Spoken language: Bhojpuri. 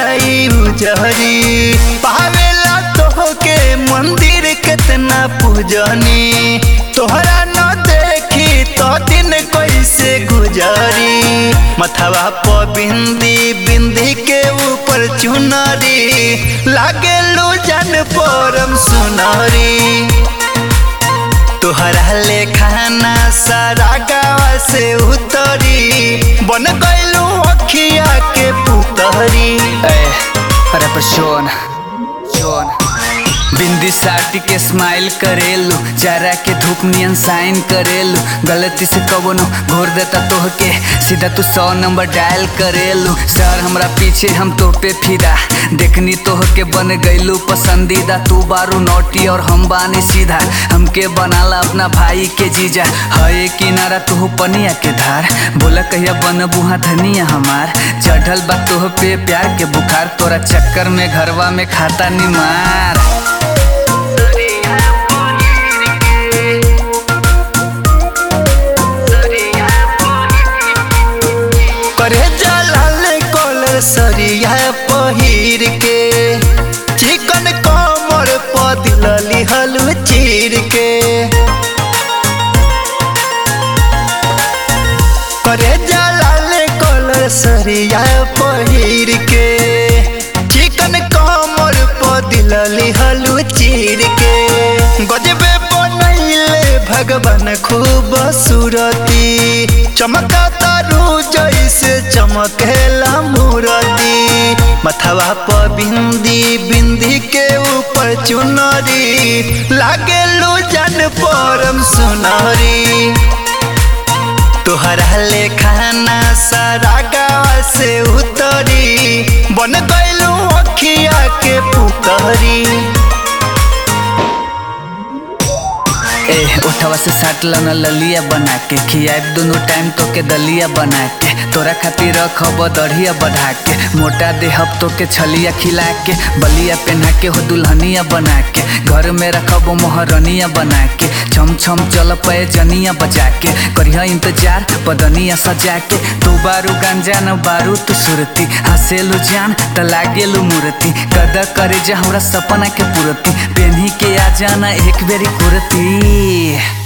जाई उजहरी पावेला तोहके मंदिर कितना पूजनी तोहरा न देखी तो दिन कैसे गुजरी मथवा प बिंदी बिंदी के ऊपर चुनरी लागे लो जन परम सुनरी तोहरा ले खाना सारा गाँव से उतरी बन गईलू अखिया के पुतरी ए, अरे पर शोन शोन बिंदी साटी के स्माइल करेलू जरा के धूप नियन साइन करेलू गलती से कबनो घोर देता तोह के सीधा तू सौ नंबर डायल करेलू सर हमरा पीछे हम तो पे फिदा देखनी तोह के बन गईलू पसंदीदा तू बारू नोटी और हम बानी सीधा हमके बनाला अपना भाई के जीजा है किनारा तू पनिया के धार बोला कहिया बन बुहा धनिया हमार चढ़ल बा तोह पे प्यार के बुखार तोरा चक्कर में घरवा में खाता निमार करे जलाल कॉलर सरिया पहिर के चिकन कमर पदिलली हलू चीर के करे जलाल कॉलर सरिया पहिर के चिकन कमर पदिलली हलू चीर के गजबे बनैले भगवान खूब सूरती चमका तारू जैसे चमकेला मूरती मथवा प बिंदी बिंदी के ऊपर चुनरी लागे लो जन परम सुनरी तोहरा ले खाना सारा गाँव से उतरी बन गईलू अखिया के पुतरी ए उठवा से साट लना ललिया बना के खियाब दोनों टाइम तो के दलिया बना के तोरा खातिर रखब दढ़िया बढ़ा के मोटा देहब तो के छलिया खिला के बलिया पहना के हो दुल्हनिया बना के घर में रखब मोहरनिया बना के छम छम चल पे जनिया बजा के करिया इंतजार बदनिया सजा के तू बारू गांजा न बारू तू सुरती हंसेलू जान त लागेलू मूर्ति कदा करे जा हमरा सपना के पूरती पेन्ही के आ जाना एक बेरी कुर्ती